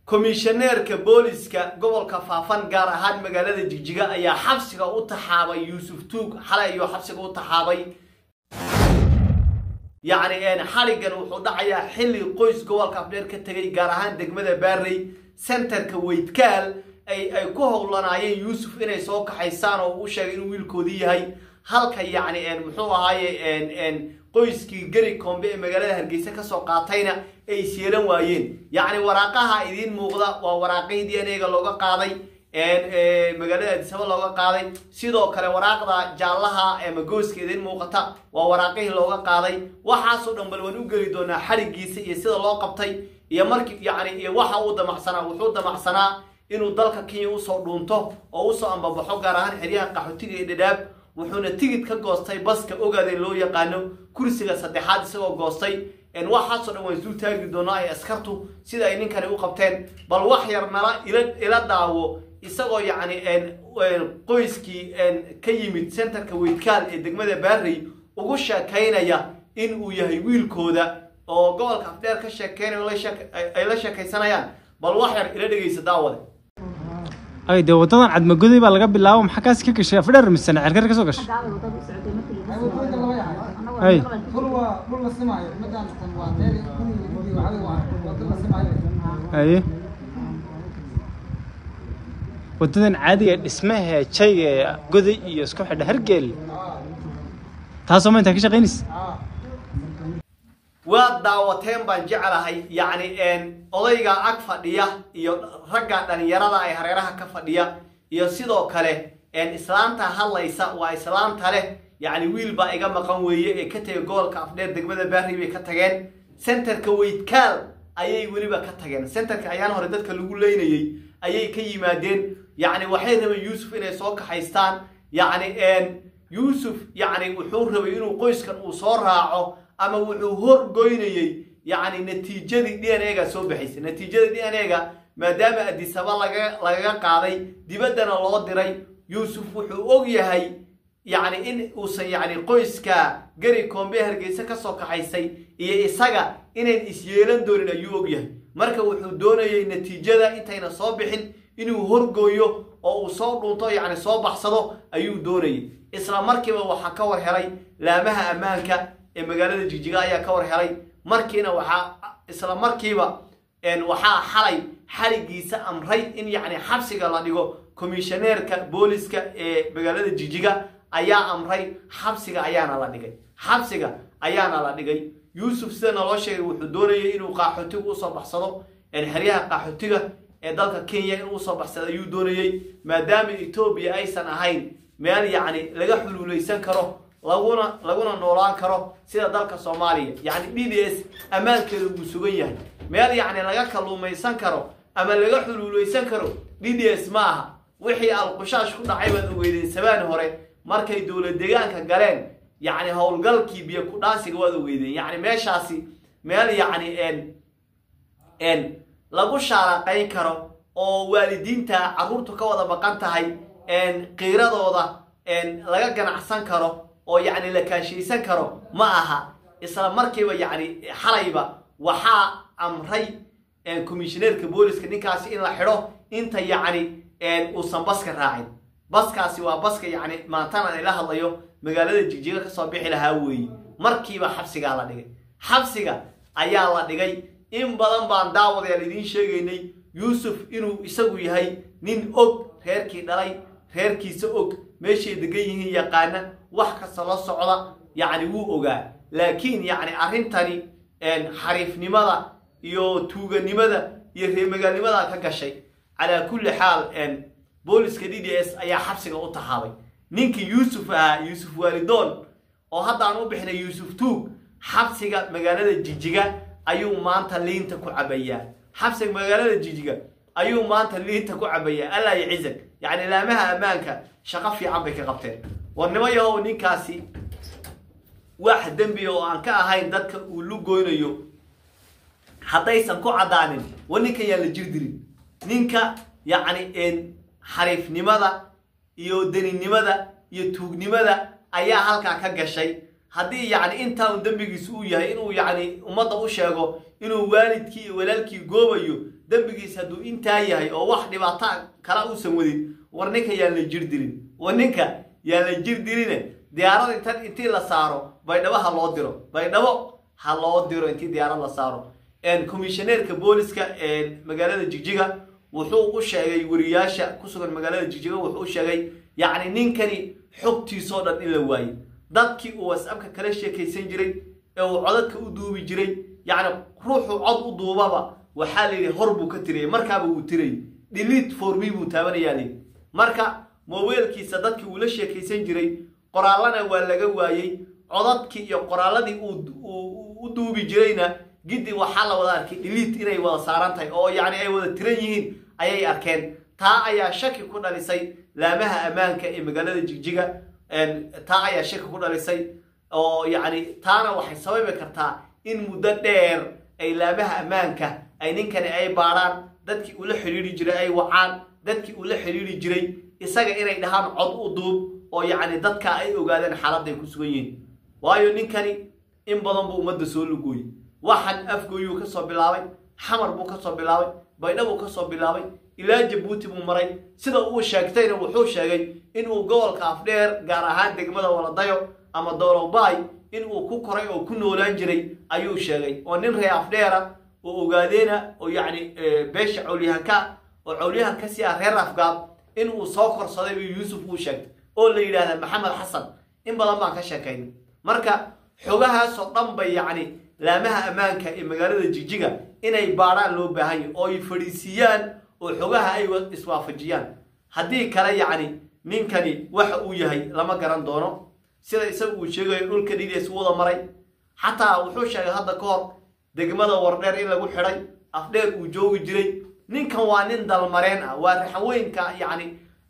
komishaneerka booliska gobolka faafan gaar ahaan magaalada jigjiga ayaa xabsiga u taxaabay yuusuf tuug xalay ayuu xabsiga u taxaabay yacni xaligan wuxuu dhacayaa xilli qoys gobolka afdheer ka tegay gaar ahaan degmada baarey centerka weydkaal ay ay ku howlanaayeen yuusuf inay soo kaxaysaan oo u sheegay inuu wiilkoodii yahay halka yacni muxuu ahaaye qoyskii gari kombe ee magaalada hargeysa kasoo qaatayna ay isyeelan waayeen yacni waraaqaha idiin muuqda waa waraaqihii d n a ga looga qaaday magaalada adisaba looga qaaday sidoo kale waraaqda jaallaha ama gooska idiin muuqata waa waraaqihii looga qaaday waxaasoo dhan bal waan u geli doonaa xarigiisa iyo sida loo qabtay iyo markii yacni iyo waxa uu damacsanaa wuxuu damacsanaa inuu dalka kenya usoo dhuunto oo usoo ambabaxo gaar ahaan xeryaha qaxootiga iyo dhadhaab wuxuuna tigid ka goostay baska ogaadee loo yaqaano kursiga saddexaad isagoo goostay waxaasoo dhan waan isuu taagi doonaa ay askartu sida ay ninkani u qabteen bal wax yar nala ila daawo isagoo yacni qoyskii ka yimid centerka weydkaal ee degmada baarey ugu sheekaynaya in uu yahay wiilkooda oo gobolka afdheer ka sheekeynayo ay la sheekaysanayaan bal wax yar ila dhegeysa daawade ay dee wadadan cadmagoday baa laga bilaabo maxaa kaasi ka gashay afdheer mise cerkar ka soo gashay Ay. haye wadadan caadiga dhismaha jayga ee goday iyo isku xidha hargeel taasoo ma intaa ka shaqaynaysa waad daawateen baan jeclahay yacni odayga ag fadhiya iyo ragga dhalinyarada ay hareeraha ka fadhiya iyo sidoo kale islaanta hadlaysa waa islaanta leh yacni wiil baa iga maqan weeye ee ka tegay gobolka afdheer degmada baarri bay ka tageen centerka weydkaal ayay weliba ka tageen centerka ayaan hore dadka lagu leynayey ayay ka yimaadeen yacni waxay rabeen yuusuf inay soo kaxaystaan yacni yuusuf yacni wuxuu rabay inuu qoyskan uu soo raaco ama wuxuu horgoynayey yacni natiijadii d n a ga soo baxaysay natiijadii d n a ga maadaama adisaba laga lagaga qaaday dibaddana loo diray yuusuf wuxuu og yahay yacni in uusan yacni qoyska gari koombe hargeysa ka soo kaxaysay iyo isaga inayn isyeelan doonin ayuu og yahay marka wuxuu doonayay natiijada intayna soo bixin inuu horgooyo oo uu soo dhunto yacni soo baxsado ayuu doonayay isla markiiba waxaa ka war helay laamaha ammaanka ee magaalada jigjiga ayaa ka war helay markiina waxaa isla markiiba waxaa xalay xaligiisa amray in yacni xabsiga la dhigo komishaneerka booliska ee magaalada jigjiga ayaa amray xabsiga ayaana la dhigay xabsiga ayaana la dhigay yuusuf sida naloo sheegay wuxuu doonayay inuu qaxootiga usoo baxsado xeryaha qaxootiga ee dalka kenya inuu usoo baxsado ayuu doonayey maadaama etoobiya aysan ahayn meel yacni laga xuluulaysan karo laguna laguna noolaan karo sida dalka soomaaliya yacni d d s ammaankeeda wuu sugan yahay meel yacni laga kalluumaysan karo ama laga xuluulaysan karo d d s ma aha wixii alqushaash ku dhacay baad ogeydeen sabaan hore markay dowlad deegaanka galeen yacni howlgalkii biyo ku dhaansiga waad ogeydeen yacni meeshaasi meel yacni n lagu shaaraqayn karo oo waalidiinta carruurtu ka wada baqan tahay qiiradooda laga ganacsan karo oo yacni la kaashaysan karo ma aha isla markiiba yacni xalayba waxaa amray komishineerka booliska ninkaasi in la xidho inta yacni uusan baska raacin baskaasi waa baska yacni maantaan ila hadlayo magaalada jigjiga kasoo bixi lahaa weeye markiiba xabsigaa la dhigay xabsiga ayaa la dhigay in badan baan daawadayaal idiin sheegaynay yuusuf inuu isagu yahay nin og reerkii dhalay reerkiisa og meeshay degan yihiin yaqaana wax kasta la socda yacni wuu ogaa laakiin yacni arrintani xariifnimada iyo tuuganimada iyo reemagaalnimada ka gashay calaa kulli xaal booliska d d s ayaa xabsiga u tahaabay ninkii yuusuf ahaa yuusuf waalidoon oo hadda aan u bixinay yuusuf tuug xabsiga magaalada jijiga ayuu maanta liinta ku cabayaa xabsiga magaalada jijiga ayuu maanta liinta ku cabayaa allaa yacizag yacni laamaha ammaanka shaqo fiican bay ka qabteen warnimo yahow ninkaasi wax dembiga oo aan ka ahayn dadka uu lugoynayo haddaysan ku caddaanin war ninkan yaa la jirdirin ninka yacni xariifnimada iyo deninimada iyo tuugnimada ayaa halkaa ka gashay haddii yacni intaan dembigiisu uu yahay inuu yacni ummadda u sheego inuu waalidkii iyo walaalkii goobayo dembigiis hadduu intaa yahay oo wax dhibaato kala uusan wadin war ninka yaan la jir dilin war ninka yaan la jir diline diyaarad intan intii la saaro baydhabo ha loo diro baydhabo ha loo diro intii diyaarad la saaro komishaneerka booliska magaalada jigjiga wuxuu u sheegay wariyaasha ku sugan magaalada jigjiga wuxuu u sheegay yacni ninkani xogtiisoo dhan in la waayey dadkii uu whatsappka kala sheekaysan jiray ee uu codadka u duubi jiray yacni ruuxuu cod u duubaba waxaa la yidhi hor buu ka tirayay markaaba uu tirayay delete for me buu taabanayaa layidhi marka mobeelkiisa dadkii uu la sheekaysan jiray qoraallana waa laga waayey codadkii iyo qoraalladii uu u duubi jirayna giddi waxaa la wada arkay delete inay wada saaran tahay oo yacni ay wada tiran yihiin ayay arkeen taa ayaa shaki ku dhalisay laamaha ammaanka ee magaalada jigjiga taa ayaa shaki ku dhalisay oo yacni taana waxay sababi kartaa in muddo dheer ay laamaha ammaanka ay ninkani ay baadhaan dadkii ula xidhiiri jiray ay wacaan dadkii ula xidhiiri jiray isaga inay dhahaan cod u duub oo yacni dadka ay ogaadeen xaaladday ku sugan yihiin waayo ninkani in badan buu ummadda soo lugooyey waxan afgooyuu ka soo bilaabay xamar buu ka soo bilaabay baydha buu ka soo bilaabay ilaa jabuuti buu maray sida uu sheegtayna wuxuu sheegay inuu gobolka afdheer gaar ahaan degmada waladayo ama doolobay inuu ku koray oo ku noolaan jiray ayuu sheegay oo nin ree afdheera oo ogaadeena oo yacni beesha cawlyahanka oo cawlyahan ka sii ah reer afgaab inuu soo korsaday buu yuusuf uu sheegtay oo la yidhaahda maxamed xasan in badan baan ka sheekaynay marka xogahaasoo dhan bay yacni laamaha ammaanka ee magaalada jigjiga inay baadhaan loo baahan yahy oo ay fadhiisiiyaan oo xogaha ay iswaafajiyaan haddii kale yacni ninkani waxa uu yahay lama garan doono sida isaga uu sheegayo dhulka dhidiis wada maray xataa wuxuu sheegay hadda ka hor degmada wardheer in lagu xidhay afdheer uu joogi jiray ninkan waa nin dalmareen ah waa raxweynka yacni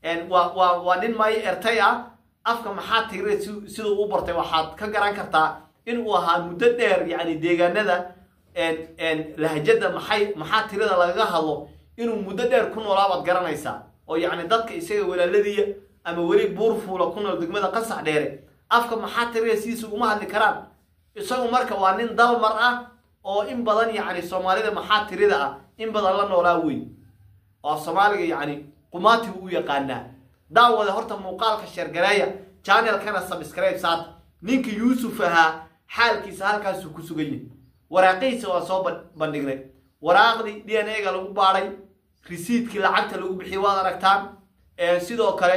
waa nin maayo ertay ah afka maxaa tigre siduu u bartay waxaad ka garan kartaa inuu ahaa muddo dheer yacni deegaanada lahjada maxay maxaa tirada lagaga hadlo inuu muddo dheer ku noolaabaad garanaysaa oo yacni dadka isaga walaaladiiya ama weli buurfuula ku nool degmada qasax dheere afka maxaa tirada sidiisa uma hadli karaan isagu marka waa nin dalmar ah oo in badan yacni soomaalida maxaa tirida ah in badan la noolaa wey oo soomaaliga yacni qumaati buu u yaqaanaa daawada horta muuqaalka sheergareeya channelkana subscribe saata ninka yuusuf ahaa xaalkiisa halkaasuu ku sugan yahay waraaqihiisa waa soo bandhignay waraaqdii d n a ga lagu baadhay risiidkii lacagta lagu bixiyey waad aragtaan sidoo kale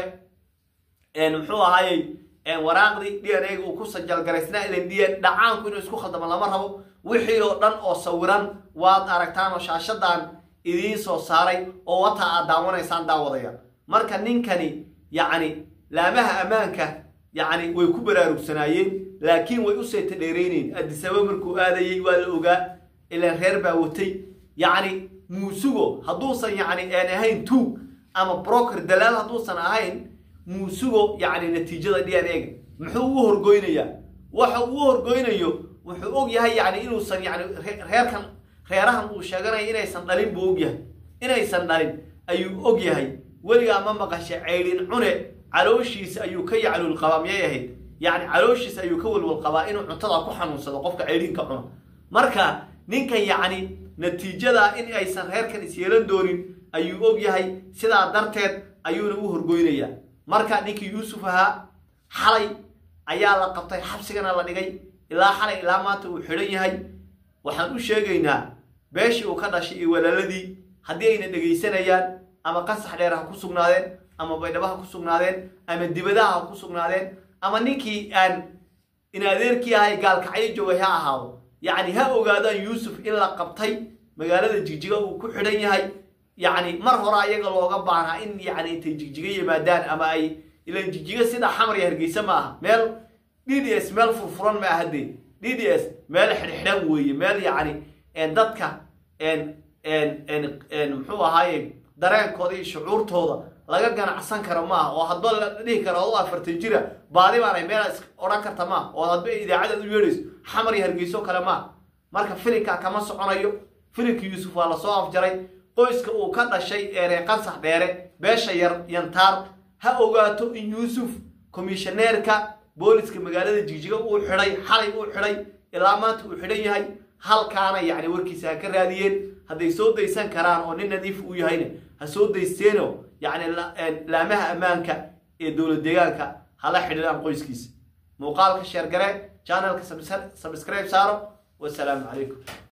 muxuu ahaayey waraaqdii d n a ga uu ku sajalgaraysnaa ilan d dhacaanku inuu isku khaldamo lama rabo wixii oo dhan oo sawiran waad aragtaan oo shaashadan idiin soo saaray oo wataa aad daawanaysaan daawadaya marka ninkani yacni laamaha ammaanka yacni way ku baraarugsanaayeen laakiin way u seeta dheerayneen addisaba markuu aadayey waa la ogaa ilaan reer baa watay yacni muusugo hadduusan yacni aan ahayn tuug ama broker dalaal hadduusan ahayn muusugo yacni natiijada d n a-ga muxuu u horgoynayaa waxa uu u horgoynayo wuxuu og yahay yacni inuusan yacni reerkan reerahan uu sheeganayo inaysan dhalin buu og yahay inaysan dhalin ayuu og yahay weligaa ma maqasha caydhin cune calooshiisa ayuu ka yaclul qabaa miyay ahayd yacni calooshiisa ayuu ka walwal qabaa inuu cuntada ku xanuunsado qofka caydhinka cuna marka ninkan yacni natiijada in aysan reerkan isyeelan doonin ayuu og yahay sidaa darteed ayuuna u horgoynayaa marka ninkii yuusuf ahaa xalay ayaa la qabtay xabsigana la dhigay ilaa xalay ilaa maanta uu xidhan yahay waxaan u sheegaynaa beeshii uu ka dhashay iyo walaaladii haddii ayna dhegaysanayaan ama qasax dheer ha ku sugnaadeen ama baydhabo ha ku sugnaadeen ama dibadaha ha ku sugnaadeen ama ninkii aan in adeerkii ahay gaalkacyo joogay ha ahaado yacni ha ogaadaan yuusuf in la qabtay magaalada jigjiga uu ku xidhan yahay yacni mar hore ayaga looga baahnaa in yacni intay jigjiga yimaadaan ama ay ilan jigjiga sida xamar iyo hargeysa ma aha meel d d s meel furfuran ma aha dee d d s meel xidhxidhan weeye meel yacni dadka muxuu ahaaye dareenkooda iyo shucuurtooda laga ganacsan karo maaha oo hadba la dhihi karo adoo afartan jira baadi baanay meel odhan karta maaha oo hadba idaacadaad u yeedhayso xamar iyo hargeyso kale maaha marka filinka kama soconayo filinka yuusuf waa lasoo afjaray qoyska uu ka dhashay ee reer qansax dheere beesha yar yantaar ha ogaato in yuusuf komishaneerka booliska magaalada jigjiga uu xidhay xalay uu xidhay ilaa maanta uu xidhan yahay halkaana yacni warkiisa ha ka raadiyeen hadday soo daysan karaan oo nin nadiif uu yahayna ha soo daysteeno yacni laamaha ammaanka ee dowlad deegaanka hala xidhiidhaan qoyskiisa muuqaalka sheergare channelka subscribe saaro wasalaamu calaykum